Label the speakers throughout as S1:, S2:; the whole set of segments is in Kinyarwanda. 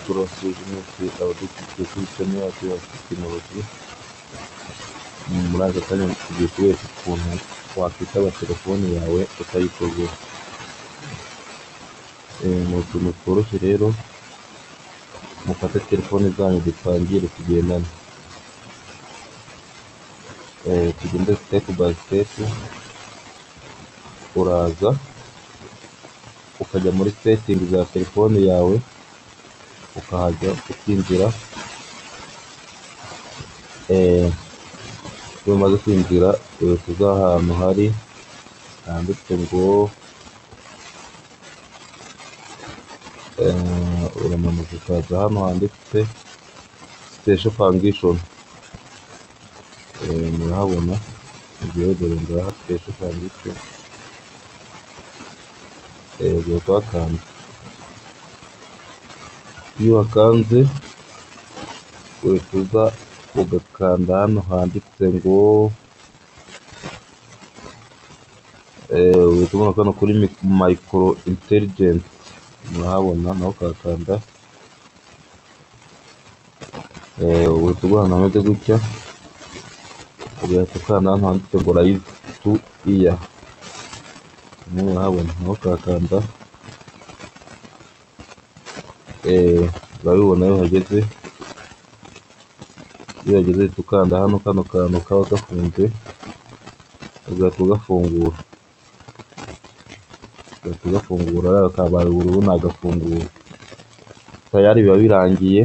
S1: kurios ubucuruzi abadufitiye serivisi yacu bakeneye muri aka kanya tugiye kubereka ukuntu wakwitaba telefone yawe ukayitogora ni utuntu tworoshye rero mufate telefone zanyu dutangire tugendane tugende sitepu bayi sitepu uraza ukajya muri setingi za telefone yawe ukahajya ukinjira iyo umaze kwinjira uhita uza ahantu hari handitse ngo uramanuka ukaza hano handitse sitesho fangishoni murahabona ngewe dore ngaha sitesho fangishoni ugahita wakanda iyo wakanze uhita uza ugakanda hano handitse ngo eh, uhita ubona kano kuri mayikoro inteligenti murahabona naho ukahakanda Eh, uhita ugura ahantu hameze gutya ugahita ukanda hano handitse ngo rayizi tu iya murahabona naho ukahakanda Eh, urabibona iyo uhageze iyo uhageze uhita ukanda hano kano kantu kaba gafunze ugahita ugafungura ugahita ugafungura rero kabaye ubururu nagafungura tayari biba birangiye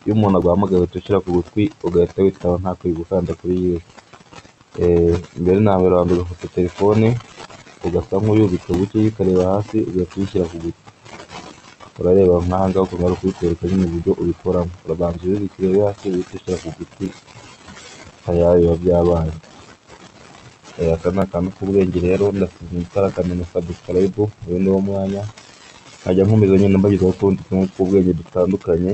S1: iyo umuntu aguhamagaye uhita ushyira ku gutwi ugahita witaba nta kuyigukanda kuri yiwe Eh, mbere na mbere wambere ugafata telefone ugasa nk'uyubitse buke uyikareba hasi ugahita uyishyira ku gutwi urareba nk'aha ngaha ukuntu bari kuyitwereka nyine uburyo ubikoramo urabanza uyubike urebe hasi uhita ushyira ku gutwi tayari biba byabaye Eh, aka ni akantu k'ubwenge rero ndasize itara akamenya sabusikarayibu uyu ni wo mwanya nkajya nkomeza nyine mbagezaho utundi tuntu tw'ubwenge dutandukanye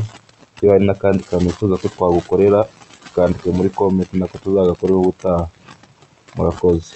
S1: iyo hari n'akandi kantu wifuza ko twagukorera kandike muri komenti nako tuzagakoreho ubutaha murakoze